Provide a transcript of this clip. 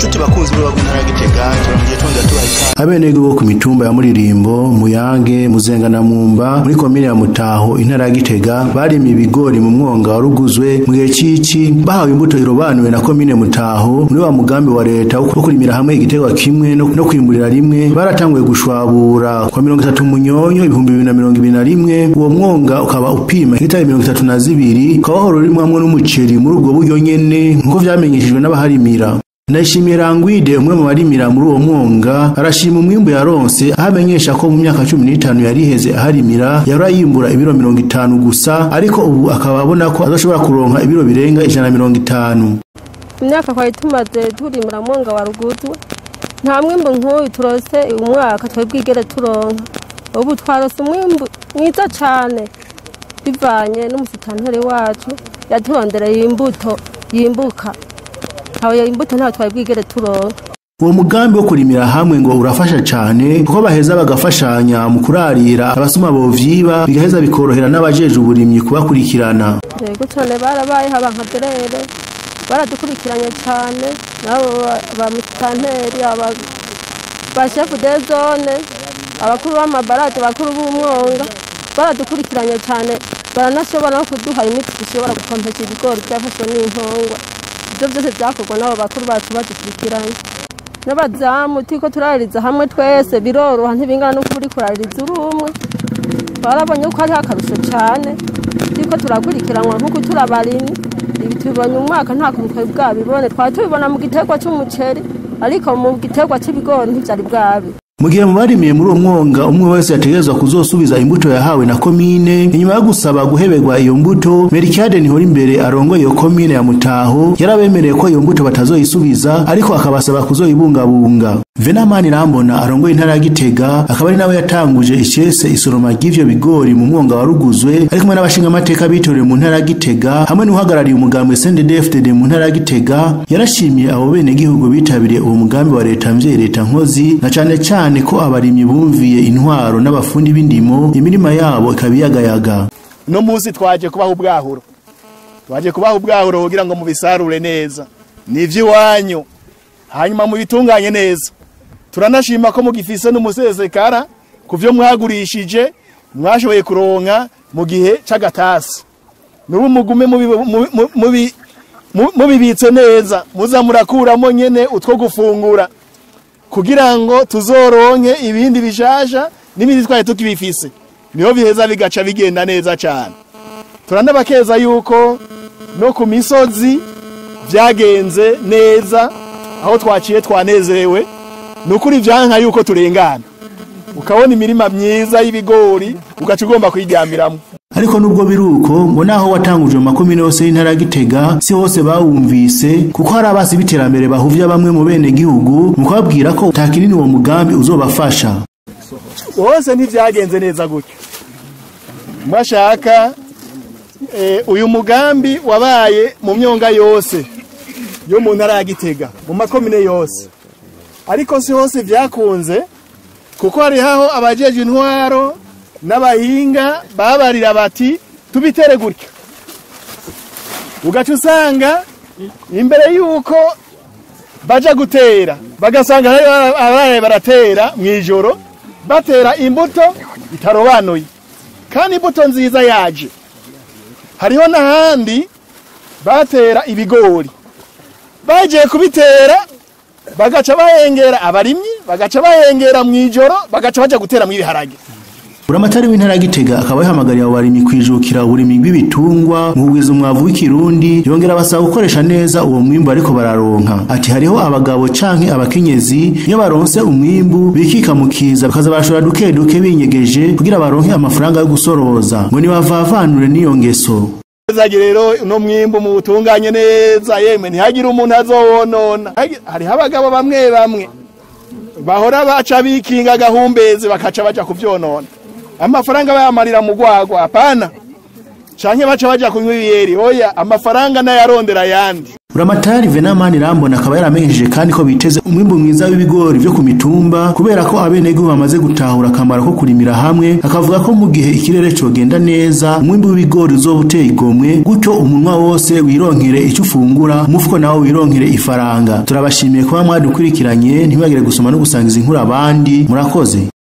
nshuti bakunzi b'urubaga intara ya gitega turongeye twongera tubaha ikaze abenegihugu bo ku mitumba ya muririmbo muyange muzenga na mumba muri komine ya mutaho intara ya gitega barimye ibigori mu mwonga waruguzwe mu gihe cici bahawe imbuto irobanuwe na komine mutaho muri wa mugambi wa leta wo kurimira hamwe igiterwa kimwe no no kwimburira rimwe baratanguye gushwabura kwa mirongo itatu munyonyo ibihumbi bibiri na mirongo ibiri na rimwe uwo mwonga ukaba upima hegitari mirongo itatu na zibiri ukaba wahora urimwamwo n'umuceri muri ubwo buryo nyene nk'uko vyamenyeshejwe n'abaharimira Ndayishimiye Rangwide umwe mu barimira muri uwo mwonga arashima umwimbu yaronse aho amenyesha ko mu myaka cumi n'itanu yari iheze aharimira yahora yimbura ibiro mirongo itanu gusa ariko ubu akaba abona ko azoshobora kuronka ibiro birenga ijana na mirongo itanu imyaka twari tumaze turimira mwonga wa ruguzwe nta mwimbu nk'uyu turose umwaka twari bwigere turonka ubu twarose umwimbu mwiza cane bivanye n'umusitanteri wacu yaturondereye imbuto yimbuka aho iyo imbuto ntaho twari bwigere turonka uwo mugambi wo kurimira hamwe ngo urafasha cane kuko baheza bagafashanya mu kurarira abasuma bovyiba bigaheza bikorohera n'abajeje uburimyi kubakurikirana yego cane barabayeho abankaderere baradukurikiranye cane nabo ba musitanteri aba ba shefu de zone abakuru b'amabarade abakuru b'umwonga baradukurikiranye cane baranashobora no kuduha imiti dushobora gukompesha ibigori byafashwe n'inkongwa ibyo byose byakorwa n'abo bakuru bacu badukurikiranye n'abazamu turiko turaririza hamwe twese biroroha ntibingana n'uko uri kuraririza uri umwe barabonye ko hariho akarusho cane turiko turakurikiranwa nk'uko turabarimyi ibi tubibonye umwaka nta kuntu twari bwabibone twari tubibona mu giterwa c'umuceri ariko mu giterwa c'ibigori ntivyari bwabi mu gihe mu barimiye muri uwo mwonga umwe wese yategerezwa kuzosubiza imbuto yahawe na komine inyuma yo gusaba guheberwa iyo mbuto merikade nihora imbere arongoye iyo komine ya mutaho yarabemereye ko iyo mbuto batazoyisubiza ariko akabasaba kuzoyibungabunga venamani rambona arongoye intara ya gitega akaba ari nawe yatanguje icese isoroma ry'ivyo bigori mu mwonga waruguzwe ari kumwe n'abashingamateka bitoreye mu ntara ya gitega hamwe n'uhagarariye umugambi sndfdd mu ntara ya gitega yarashimiye abo benegihugu bitabiriye uwo mugambi wa leta mvyeyi leta nkozi na cane cane ko abarimyi bumviye intwaro n'abafundi b'indimo imirima yabo ikaba iyagayaga no munsi twaje kubaha ubwahuro twaje kubaha ubwahuro kugira ngo mubisarure neza ni ivy'iwanyu hanyuma mubitunganye neza turanashima ko mugifise n'umusesekara ku vyo mwagurishije mwashoboye kuronka mu gihe c'agatasi nubu mugume mubi- mubi- mubi- mu- mubibitse neza muza murakuramo nyene utwo gufungura kugira ngo tuzoronke ibindi bishasha n'ibindi twari tukibifise niho biheza bigaca bigenda neza cyane turanabakeza yuko no ku misozi byagenze neza aho twaciye twanezerewe ni ukuri vyanka yuko turengana ukabona imirima myiza y'ibigori ugaca ugomba kuyiryamiramwo ariko nubwo biruko ngo naho watanguje mu makomine yose y'intara ya gitega si hose bawumvise kuko hari abasi b'iterambere bahuvya bamwe mu bene gihugu mu kubabwira ko nta kinini uwo mugambi uzobafasha bose ntibyagenze neza gutyo mwashaka eh, uyu mugambi wabaye mu myonga yose yo mu ntara ya gitega mu makomine yose ariko si hose byakunze kuko hariho aho abajeje intwaro n'abahinga babarira bati tubitere gutya ugaca usanga imbere y'uko baja gutera bagasanga hari abaye baratera mu ijoro batera imbuto itarobanuye kandi imbuto nziza yaje hariho n'ahandi batera ibigori bagiye kubitera bagaca bahengera abarimyi bagaca bahengera mu ijoro bagaca baja gutera mu ibiharage buramatari w'intara ya gitega akaba yahamagariye abo barimyi kwijukira uburimyi bw'ibitungwa mu kugwiza umwavu w'ikirundi yongera abasaba gukoresha neza uwo mwimbu ariko bararonka ati hariho abagabo canke abakenyezi iyo baronse umwimbu bikika mu kiza bakaza barashora duke duke binyegeje kugira baronke amafaranga yo gusoroza ngo nibavavanure n'iyo ngeso zagi rero uno mwimbu mu butunganye neza yemwe ntihagire umuntu azowonona Hagi- hariho abagabo bamwe bamwe bahora baca bikinga agahumbezi bakaca baja kuvyonona amafaranga bayamarira mu gwagwa apana canke baca baja kunywa ibiyeri oya amafaranga n'ayarondera ayandi Buramatari Venamani Rambona akaba yaramenyesheje kandi ko biteze umwimbu mwiza w'ibigori vyo ku mitumba kubera ko abenegihugu bamaze gutahura akamaro ko kurimira hamwe akavuga ko mu gihe ikirere cogenda neza umwimbu w'ibigori uzoba uteye igomwe gutyo umunwa wose wironkere icyo ufungura umufuko nawo wironkere ifaranga turabashimiye kuba mwadukurikiranye ntibagire gusoma no gusangiza inkuru abandi murakoze